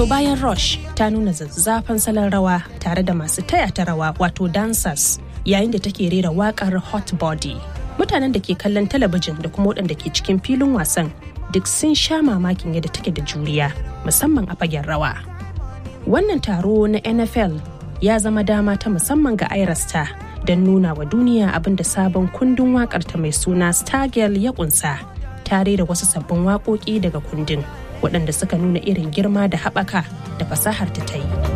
To bayan Rush ta nuna zazzafan salon rawa tare da masu taya ta rawa wato dancers yayin da take rera wakar Hot Body. Mutanen da ke kallon talabijin da kuma waɗanda ke cikin filin wasan duk sun sha mamakin yadda take da juriya musamman a fagen rawa. Wannan taro na NFL ya zama dama ta musamman ga Irasta don nuna wa duniya abin da sabon kundin waƙarta mai suna Stargirl ya kunsa tare da wasu sabbin waƙoƙi daga kundin waɗanda suka nuna irin girma da haɓaka da fasahar ta ta yi.